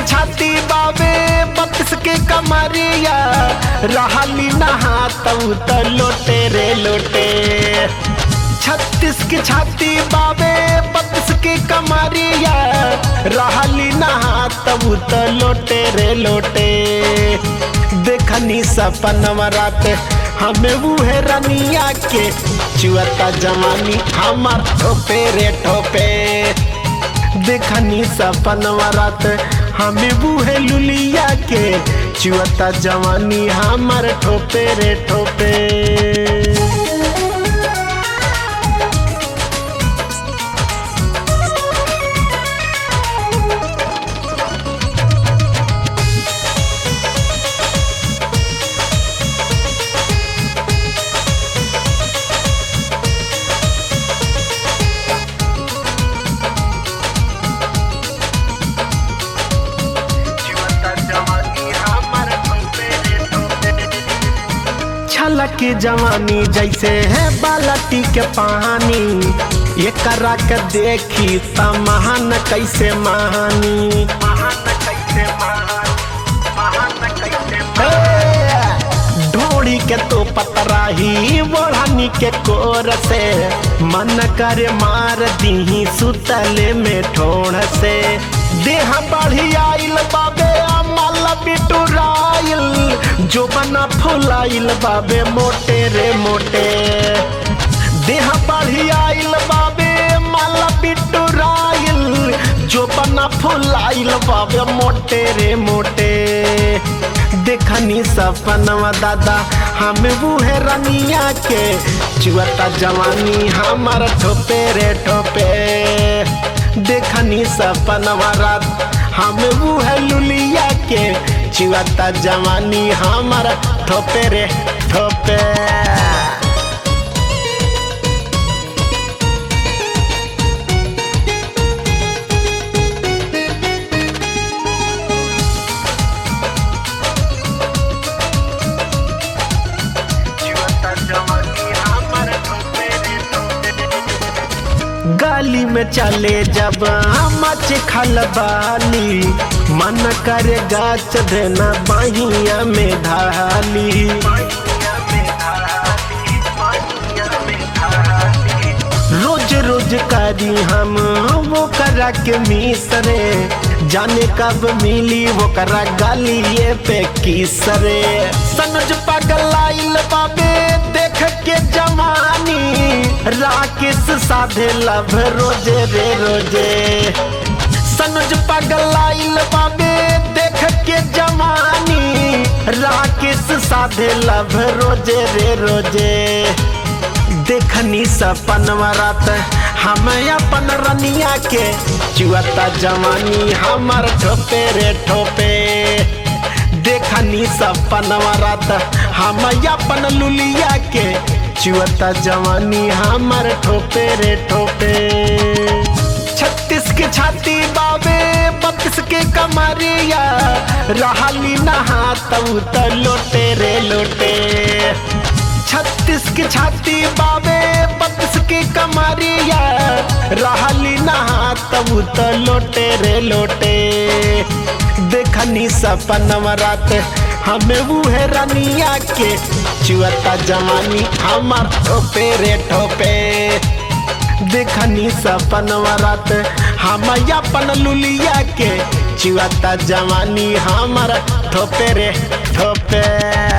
छाती बाबे बत्तीस के कमरिया रहली नहा तऊ त लोटे रे लोटे छत्तीस की छाती बाबे बत्तीस की कमरिया रहली नहा तऊ त लोटे रे लोटे देखनी सपनवा रात हमें बूहे रनिया के चुअता जवानी हमार ठोपे रे ठोपे देखनी सपनवा रात हमें बूहे लुलिया के चुअता जवानी हमार ठोपे रे ठोपे छलक के जवानी जैसे है बालटी के पानी ये करा के देखी त महान कैसे महानी ढोड़ी के तो पतराही बोढ़ानी के कोर से मन करे मार दी सुतले में ठोड़ से देह बढ़ी आइल बाबे अमल बिटुराइल जो बना फुलाइल बाबे मोटे रे मोटे देह बढ़ी आइल बाबे माला बिटुराइल जो बना फुलाइल बाबे मोटे रे मोटे देखनी सपनवा दादा हम बूहे रनिया के चुअता जवानी हमार ठोपे रे ठोपे देखनी सपनवा रात हम बूहे लुलिया के चुअता जवानी हमार ठोपे रे ठोपे गली में चले जब मच खलबाली मन करे गाछ देना बहिया में ढाली रोज रोज करी हम वो करा के मिसरे जाने कब मिली वो करा गलिए पे किसरे सनज पगल आइल बाबे देख के जवानी राकेश साधे लभ रोजे रे रोजे सनज पगल आइल बाबे देख के जवानी राकेश साधे लभ रोजे रे रोजे देखनी सपनवा रात हम अपन रनिया के चुअता जवानी हमार ठोपे रे ठोपे देखनी सपनवा रात हम अपन लुलिया के चुअता जवानी हमार ठोपे रे ठोपे छत्तीस के छाती बाबे बत्तीस के कमरिया रहली नहा तऊ त लोटे रे लोटे छत्तीस की छाती बाबे बत्तीस की कमरिया रहली नहा तब त लोटे रे लोटे देखनी सपनवा रात हमें बूहे रनिया के चुअता जवानी हमार ठोपे रे ठोपे देखनी सपनवा रात हम अपन लुलिया के चुअता जवानी हमार ठोपे रे ठोपे